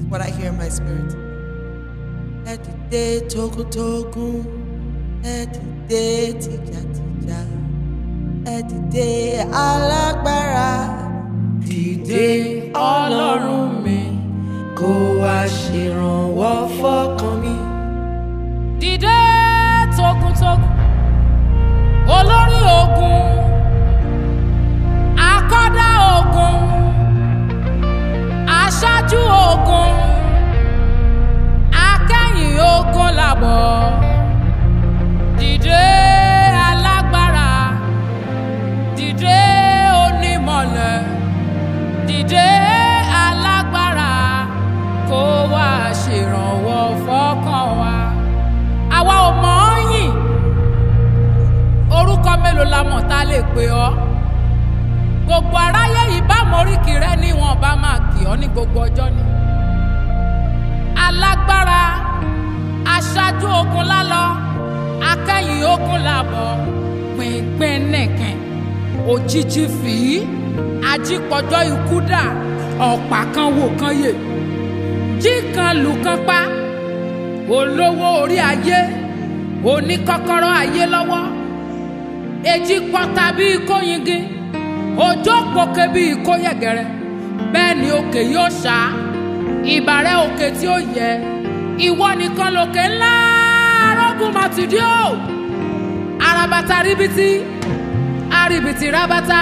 what I hear in my spirit. Ẹ dìde togun-togun, ẹ dìde tìjàtìjà, ẹ dìde alágbára. Dìde ọlọ́run mi, kó wá ṣèrànwọ́ fọ́kàn mi. dìde togun-togun olórí ogun akọ́dá ogun aṣáájú ogun akẹ́yìn ogun làbọ̀ dìde alágbára dìde onímọ̀lẹ̀ dìde alágbára kó wá ṣèrànwọ́ fọ́kàn wa àwa ò mọ̀ ọ́ yìn orúkọ mélòó la mọ̀ tá a lè pè ọ́ gbogbo aráyé yìí bá moríkì rẹ ní wọn bá máa kì ọ́ ní gbogbo ọjọ́ ni alágbára aṣáájú ogun lálọ akẹ́yìn ogun làbọ̀ pínpín nìkan òjijì fìí ajípọ̀jọ́ ikú dà ọ̀pá kan wò kan yè jí kan lù kan pa olówó orí ayé oníkọ́kọ́rọ́ ayé lọ́wọ́ èjì pọ́ta bíi kóyingin òjò pòkè bíi kóyẹ̀gẹ̀rẹ̀ bẹ́ẹ̀ ni òkè yóò ṣá ìbàrẹ̀ òkè tí ó yẹ ìwọ nìkan lòkè ńlá arógùn màtìdí o arabata ríbitì arìbìtì rabata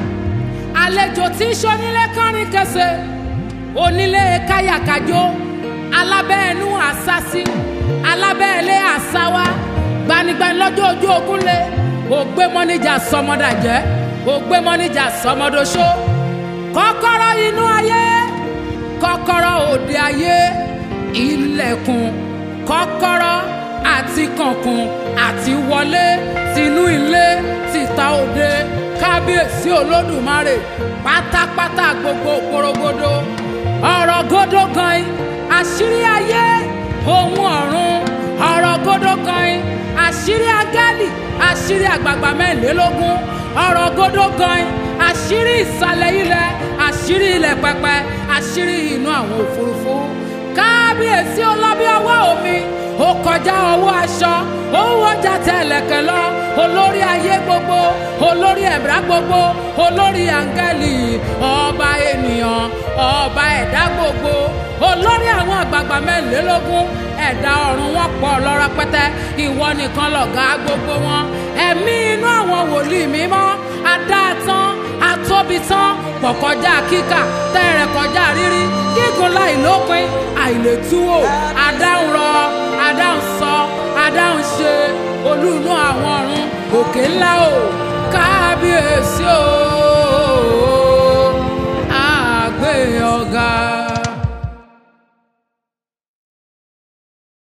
àlejò tí ń ṣonílé kánrin kẹsẹ̀ onílé káyàkájó alábẹ́ẹ̀nú àsásí alábẹ́ẹ̀lé àsáwá gbanigbani lọ́jọ́ ojú ogun lé ògbé mọ́níjà sọmọdàjẹ́ ògbé mọ́níjà sọmọdọ́ṣó kọ́kọ́rọ́ inú ayé kọ́kọ́rọ́ òde ayé ilẹ̀kùn kọ́kọ́rọ́ àti kànkùn àti wọlé tinú ilé tìta òde kábíyèsí olódùmarè pátápátá gbogbo porogodo ọ̀rọ̀ gódó gan-an àṣírí ayé ohun ọ̀run ọ̀rọ̀ gódó gan-an àṣírí agálì àṣírí àgbààgbà mẹ́rìnlélógún ọ̀rọ̀ gódó gan-an àṣírí ìsàlẹ̀ ilẹ̀ àṣírí ilẹ̀ pẹpẹ àṣírí inú àwọn òfurufú kábíyèsí ọlọ́bí ọwọ́ omi ó kọjá ọwọ́ aṣọ ó wọ́jà tẹ̀lẹ̀kẹ̀ lọ olórí ayé gbogbo olórí ẹ̀dá gbogbo olórí áńgẹ́lì ọba ènìyàn ọba ẹ̀dá gbogbo olórí àwọn àgbààgbà mẹ́rìnlélógún ẹ̀dá ọ̀run wọn pọ̀ lọ́rọ̀ pẹ́tẹ́ ìwọ nìkan lọ̀gá gbogbo wọn ẹ̀mí inú àwọn wòlíì mímọ́ adáàtán atóbitán pọ̀ kọjá kíkà tẹ́rẹ̀ kọjá rírí gígùn láì lópin àìlètúwò adáhùn rọ adáhùn sọ adáhùn ṣe olú inú àwọn ọ̀run òkè ńlá o kábíyèsí o.